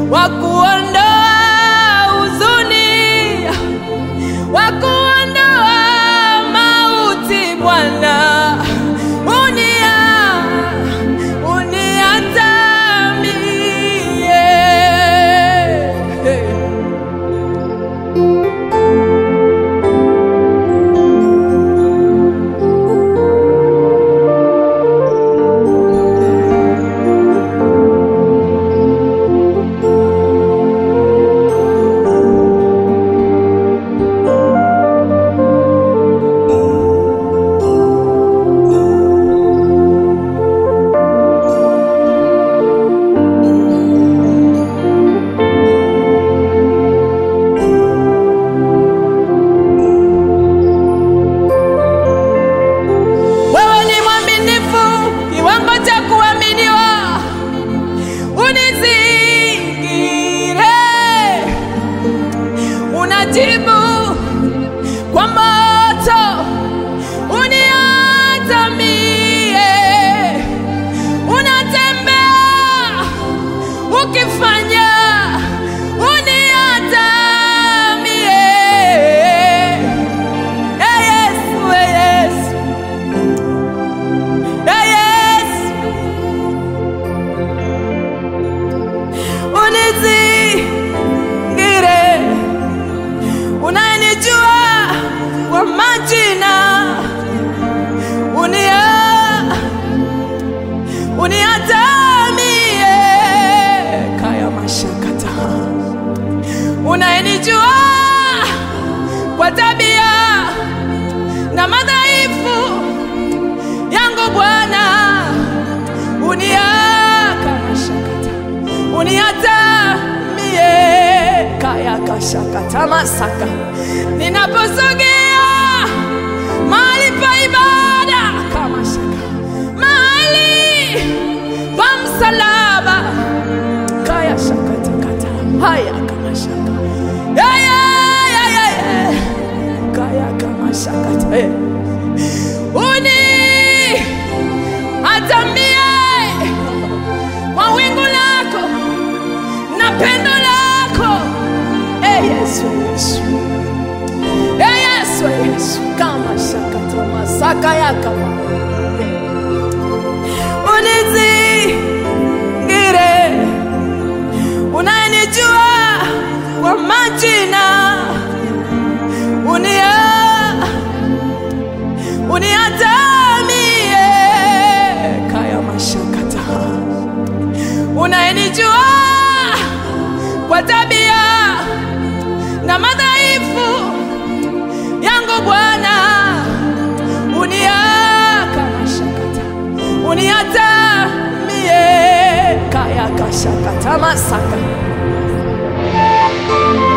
wa kuondoa huzuni, wa kuondoa mauti. Bwana unia uniatamie Wewe ni mwaminifu kiwango cha kuaminiwa, unizingire, unajibu kwa moto, uniatamie, unatembea ukifanya, uniatamie. Ee Yesu, ee Yesu. Ee Yesu, unizingire, unayenijua kwa majina, unia uniatamie kaya mashakata, unayenijua kwa tabia na madhaifu yangu Bwana, uniakamashakata uniatamie kayakashakata masaka ninaposogea mahali pa ibada kamashaka mahali pa msalaba kayashakatakata haya kamashaka yayayayaya kayakamashakata hey uni atamie kwa wingu lako na pendo lako e Yesu, Yesu, e Yesu, Yesu, kama shakata masaka yakama unizingire, unayenijua kwa majina, unia uniatamie kaya mashakata, unayenijua kwa tabia na madhaifu yangu Bwana, uniaka mashakata, uniatamie kaya kashakata masaka